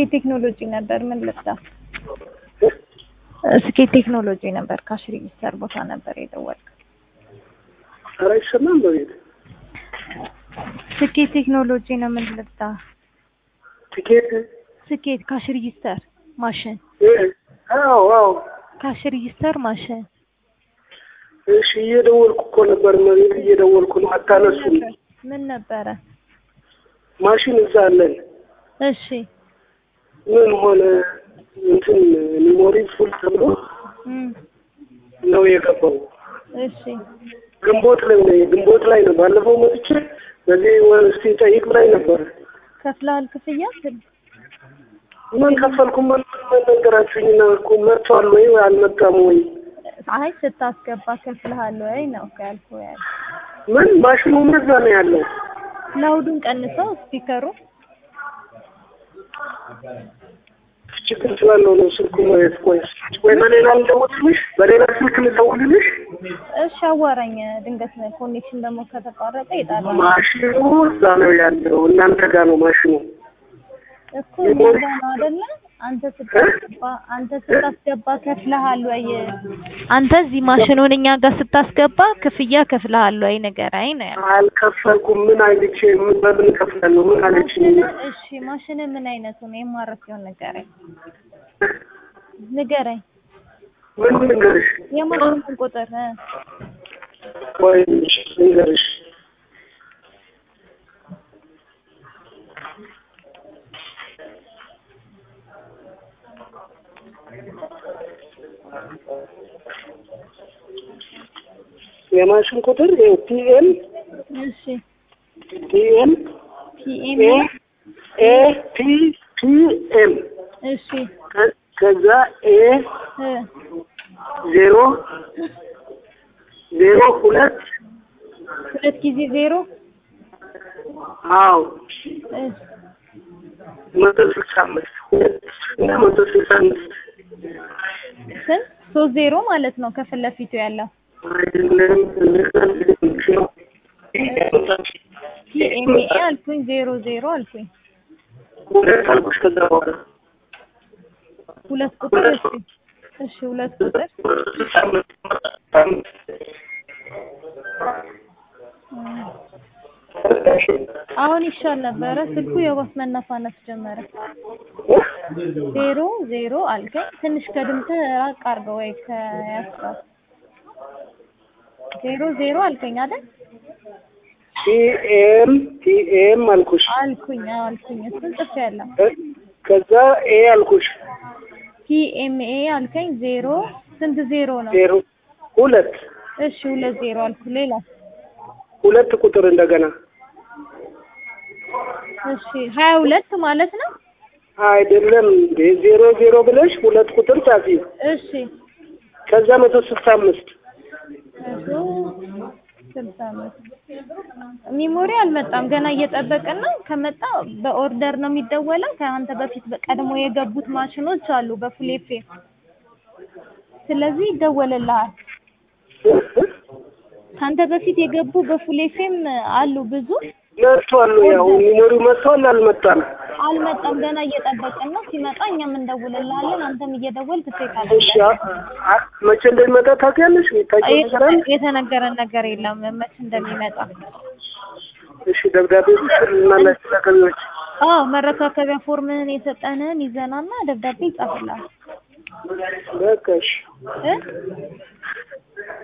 ስኬት ቴክኖሎጂ ነበር። ምን ልብዳ? ስኬት ቴክኖሎጂ ነበር። ካሽ ሬጂስተር ቦታ ነበር የደወልኩት። ኧረ አይሰማም በቤት ስኬት ቴክኖሎጂ ነው። ምን ልብዳ? ቲኬት ስኬት ካሽ ሬጂስተር ማሽን፣ እ አዎ አዎ ካሽ ሬጂስተር ማሽን። እሺ እየደወልኩ እኮ ነበር መቤት እየደወልኩ ነው አታነሱም ምን ነበረ? ማሽን እዛ አለን እሺ ምን ሆነ እንትን ሜሞሪ ፉል ተብሎ እም ነው የገባው እሺ ግንቦት ላይ ነው ግንቦት ላይ ነው ባለፈው መጥቼ በዚህ ወር እስቲ ጠይቅ ላይ ነበር ከፍለሃል ክፍያ? ምን ከፈልኩ ምን ምን ነገራችሁኝና እኮ መጥቷል ወይ አልመጣም ወይ አይ ስታስገባ ከፍለሃል ወይ ነው እኮ ያልኩህ። ያለ ምን ማሽኑ መዛ ነው ያለው ላውዱን ቀንሰው ስፒከሩ ችግር ስላለው ነው ስልኩ ማለት ቆይ ወይ በሌላ ልደውልልሽ በሌላ ስልክ ልደውልልሽ እሺ አዋራኝ። ድንገት ኮኔክሽን ደግሞ ከተቋረጠ ይጣላል ማሽኑ እዛ ነው ያለው እናንተ ጋር ነው ማሽኑ እኮ እኛ ጋር ነው አይደለ? አንተ ስታስገባ አንተ ስታስገባ ከፍለሃል ወይ? አንተ እዚህ ማሽኑን እኛ ጋር ስታስገባ ክፍያ ከፍለሃል ወይ ንገረኝ ነው ያልኩት። አልከፈልኩም ምን አይልቼ ምን በምን ከፍላለሁ ምን አለችኝ እሺ ማሽን ምን አይነቱ ነው? የማረፊያውን ንገረኝ ንገረኝ። ምን ልንገርሽ የማሽኑን ቁጥር እ ወይ ልንገርሽ የማሽን ቁጥር ይኸው ቲኤም እሺ ቲኤም ፒኤም ኤ ኤ ቲ ቲኤም እሺ ከዛ ኤ እ ዜሮ ዜሮ ሁለት ሁለት ጊዜ ዜሮ አዎ እ መቶ ስልሳ አምስት ሁለት እና መቶ ስልሳ አምስት ስንት ሶስት ዜሮ ማለት ነው ከፊት ለፊቱ ያለው አይደለም ነው ፒኤምኤ አልኩኝ ዜሮ ዜሮ አልኩኝ ሁለት አልኩሽ ከዛ በኋላ ሁለት ቁጥር እሺ እሺ ሁለት ቁጥር ስልሳ አምስት አሁን ይሻል ነበረ ስልኩ የባስ መነፋነፍ ጀመረ ዜሮ ዜሮ አልከኝ ትንሽ ከድምፅህ ራቅ አድርገው ወይ ከያስራት ዜሮ ዜሮ አልከኝ አይደል ቲኤም ቲኤም አልኩሽ አልኩኝ አዎ አልኩኝ እሱን ጽፌያለሁ ከዛ ኤ አልኩሽ ፒኤምኤ አልከኝ ዜሮ ስንት ዜሮ ነው ዜሮ ሁለት እሺ ሁለት ዜሮ አልኩ ሌላ ሁለት ቁጥር እንደገና እሺ ሀያ ሁለት ማለት ነው አይደለም እንዴ ዜሮ ዜሮ ብለሽ ሁለት ቁጥር ጻፊ እሺ ከዛ መቶ ስልሳ አምስት መቶ ስልሳ አምስት ሚሞሪ አልመጣም ገና እየጠበቅን ነው ከመጣ በኦርደር ነው የሚደወለው ከአንተ በፊት በቀድሞ የገቡት ማሽኖች አሉ በፉል ኤፍኤም ስለዚህ ይደወልልሃል ከአንተ በፊት የገቡ በፉል ኤፍኤም አሉ ብዙ መጥቷል ያው ሚሞሪው መጥቷል አልመጣም አልመጣም ገና እየጠበቅን ነው ሲመጣ እኛም እንደውልልሃለን አንተም እየደወልክ እሺ ትጠይቃለህ አ- አ- መቼ እንደሚመጣ ታውቂያለሽ ታውቂው ነገር አለ የተነገረን ነገር የለም መች እንደሚመጣ እሺ ደብዳቤ ጽፍልናላችሁ ለገቢዎች አዎ መረካከቢያ ፎርምህን የሰጠንህን ይዘናና ደብዳቤ ይጻፍልሃል በቃ እሺ እ